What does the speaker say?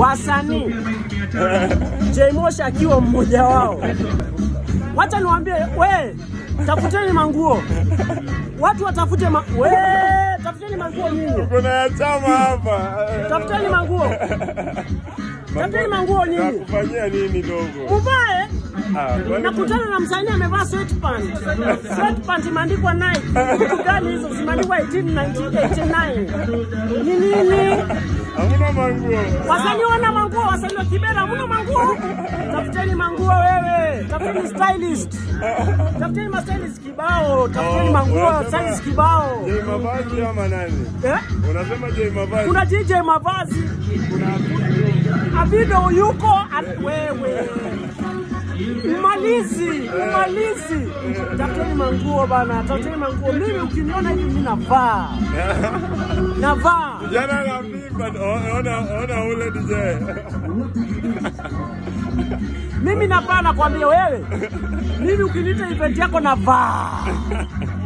wasanii Jay Moshi akiwa mmoja wao. Wacha niwaambie, we tafuteni manguo, watu watafute ma... we tafuteni manguo nyinyi, Kuna ya chama hapa. tafuteni manguo, tafuteni manguo nyinyi, Nakufanyia nini dogo? muvae Ah, kwani- nakutana na msanii amevaa sweatpant. Sweatpant imeandikwa Nike. Vitu gani hizo zimeandikwa 1889? Ni nini? Hamna manguo. Wasanii wana manguo, wasanii wa Kibera hamna manguo. Tafuteni manguo wewe, tafuteni stylist, tafuteni ma stylist kibao, tafuteni Oh, manguo unasema- stylist kibao. Jay Mavazi ama nani? Eh? Unasema Jay Mavazi? Kuna DJ mavazi, Abido yuko at- wewe Mmalizi, mmalizi. Tafuteni manguo bana, tafuteni manguo. Mimi ukiniona hivi mimi navaa. Navaa. Jana anapimba, o- ona ona ule DJ. Mimi navaa nakwambia wewe. Mimi ukiniita event yako navaa.